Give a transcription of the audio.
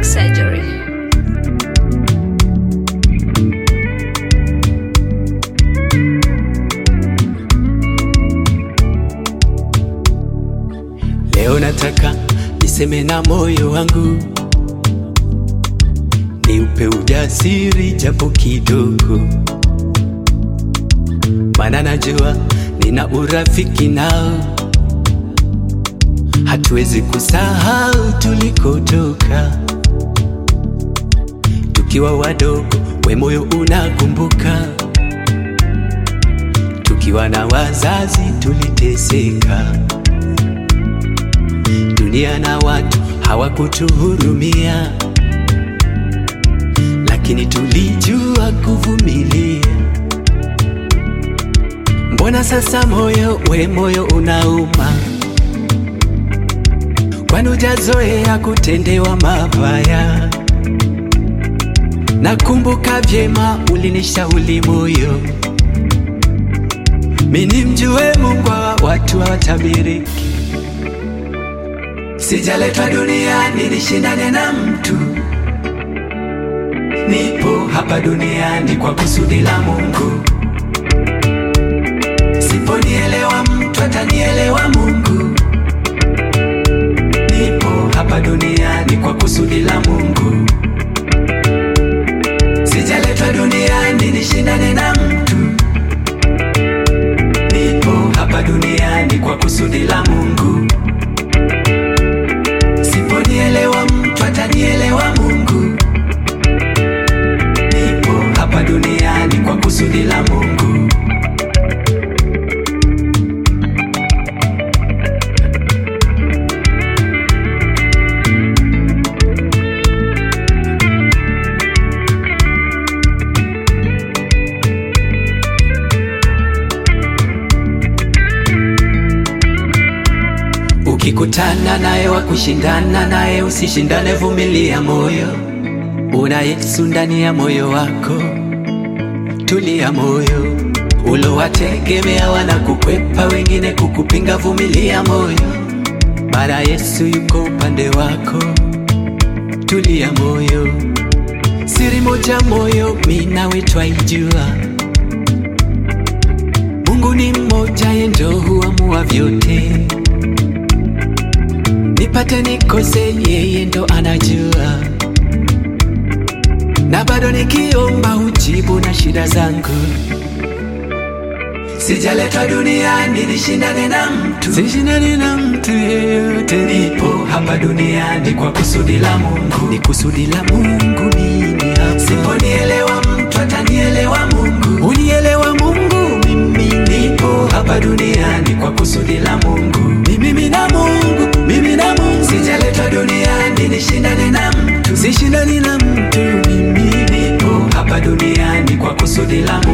plastic surgery. Leo nataka niseme na moyo wangu, niupe ujasiri japo kidogo, maana najua nina urafiki nao, hatuwezi kusahau tulikotoka tukiwa wadogo. We moyo unakumbuka, tukiwa na wazazi tuliteseka dunia na watu hawakutuhurumia, lakini tulijua kuvumilia. Mbona sasa moyo we moyo unauma? Kwani hujazoea kutendewa mabaya? Nakumbuka vyema ulinishauri moyo, mimi mjue Mungu wa watu hawatabiriki Sijaletwa duniani nishindane na mtu, nipo hapa duniani kwa kusudi la Mungu. Siponielewa mtu atanielewa Mungu. Nipo hapa duniani kwa kusudi la Mungu. Sijaletwa duniani nishindane na mtu, nipo hapa duniani kwa kusudi la Mungu. Siponielewa mtu atanielewa Mungu. Nipo hapa duniani kwa kusudi la Mungu. Ukikutana naye wa kushindana naye, usishindane, vumilia moyo. Una Yesu ndani ya moyo wako, tulia moyo. Ulowategemea wanakukwepa, wengine kukupinga, vumilia moyo, maana Yesu yuko upande wako, tulia moyo. Siri moja moyo, mimi nawe twaijua, Mungu ni mmoja, yeye ndio huamua vyote nipate nikose, yeye ndo anajua, na bado nikiomba hujibu na shida zangu. Sijaletwa duniani nishindane na mtu, sishindane na mtu yeyote. Nipo hapa duniani kwa kusudi la Mungu, ni kusudi la Mungu mimi hapa. Siponielewa mtu atanielewa Mungu, unielewa Mungu mimi. Nipo hapa duniani kwa kusudi la Mungu, ni mimi na Mungu, mimi na Mungu. Sijaletwa duniani nishindane na mtu, sishindani na mtu mimi. Nipo hapa duniani kwa kusudi la Mungu.